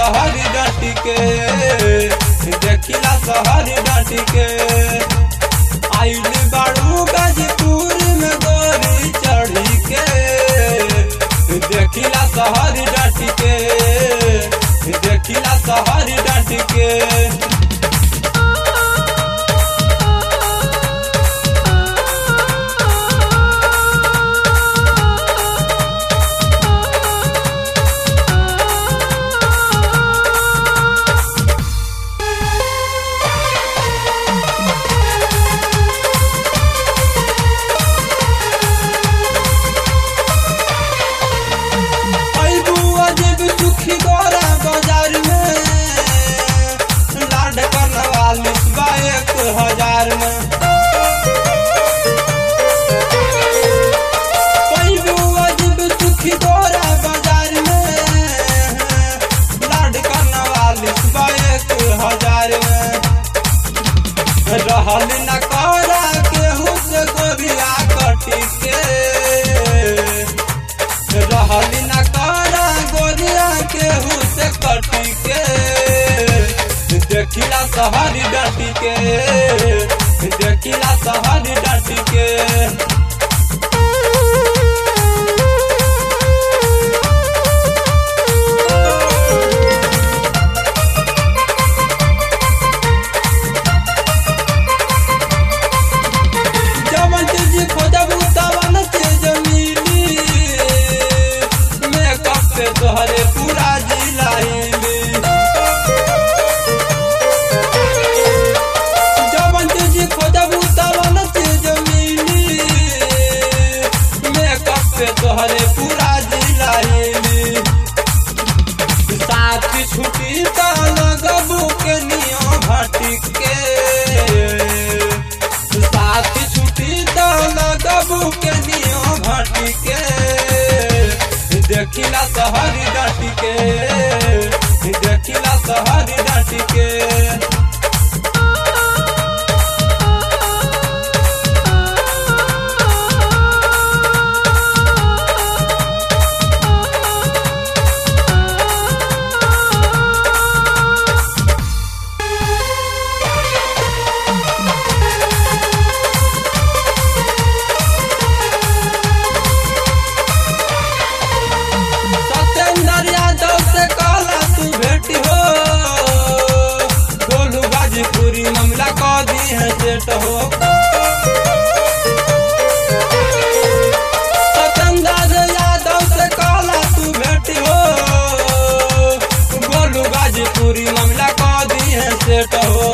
शहर डाटी के देखिला शहर डाटी के आइल बाड़ू गाजीपुर में गोरी चढ़ी के देखिला शहर डाटी के देखिला शहर डाटी के अइबू अजब सुखी गोरा बाजार में लाड करवालिस बा एक हजार में अइबू अजब सुखी गोरा बाजार में लाड करवालिस बा एक हजार में रहल न करा केहू से गोरिया कटी के रहल न करा गोरिया केहू से कटी के देखिला शहर डटी के देखिला शहर डटी के जवन चीज खोजबू तवन चीज मिली मेकअप पे तोहरे पूरा जिला हिली जवन चीज खोजबू तवन चीज मिली मेकअप पे तोहरे पूरा जिला हिली साथ छुट्टी त लगबू के नियो भटक के साथ छुट्टी त लगबू के नियो भटक के देखिला शहर डाटी के देखिला शहर डाटी के सत्येंद्र यादव से कहला तू भेटी हो गोलू गाजीपुरी मामला कह दी है सेट हो सत्येंद्र यादव से कहला तू भेटी हो गोलू गाजीपुरी मामला कह दी है सेट हो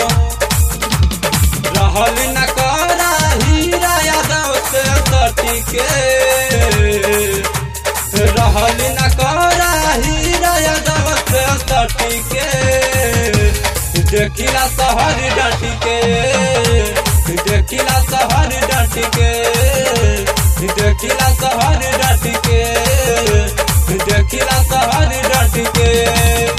रहल न करा हीरा यादव से सटी के रहल न करा हीरा यादव से सटी के देखिला शहर डटी के देखिला शहर डटी के देखिला शहर डटी के देखिला शहर डटी के